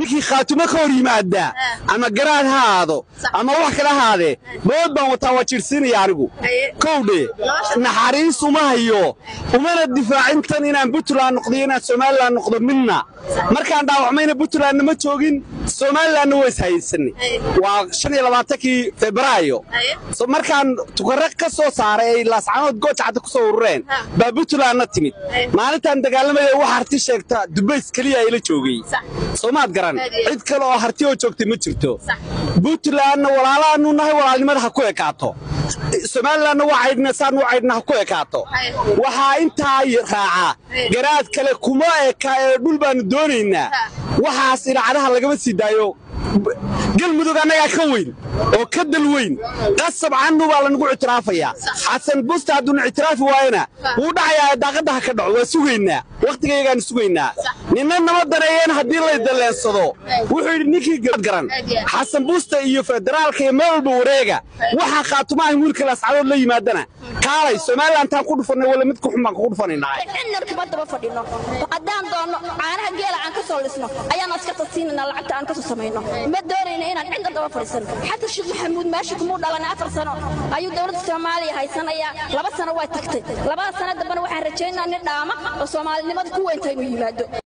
ninkii khaatumo ka hor yimaada ama garaad ha aado ama wax kale ahaadee bood baan wataa waa jirsiinaya anigu kowdhe naxariis uma hayo umana difaacin tan inaan puntland noqdo iyo inaan somalilan noqdo midna markaan dhaawacmayna puntlandna ma joogin somalilanna waa ishaysanay waa shan iyo labaatankii febraayo So, markaan tukare ka soo saaray ay laascanood goojacadda ku soo urureen baa puntlandna timid maalintaan dagaalamaya wax harti sheegta dubays keliya ayla joogay soomaad garan cid kale oo harti oo joogtay ma jirto puntlandna walaalaanu nahay walaalnimada ha ku ekaato somalilanna waa caydhna saan u caydhna ha ku ekaato waxaa intaa raaca garaad kale kuma eka ee dhul baanu doonaynaa waxaas idaacadaha lagama sii daayo galmudug annagaa ka weyn oo ka dal weyn qasab cannu baa lanagu ictiraafayaa xasan busta hadduuna ictiraafi waayana wuu dhacayaa daaqadda ha ka dhaco waa sugaynaa wakhtigayagaanu sugaynaa ninna nama daneeyeen haddii lay dalleensado wuxuu yidhi ninkii garan xasan busta iyo federaalka iyo meel walba wareega waxaa khaatumaha wiilka laascadood la yimaadana kaalay somalilan taan ku dhufannay wala mid ku xun baan kugu dhufanaynaa cidnar kuma daba fadhino haddaan doonno caanaha geela aan ka soo lisno ayaan askarta siinana lacagta aan ka soo samayno ma doonayno inaan cidna daba fadhiisano xataa sheekh maxamuud meesha kumuu dhalan afar sano ayuu dowladda soomaaliya haysanayaa laba sano way tagtay labada sano dambena waxaan rajaynaa nin dhaama oo soomaalinimada ku weynta inuu yimaado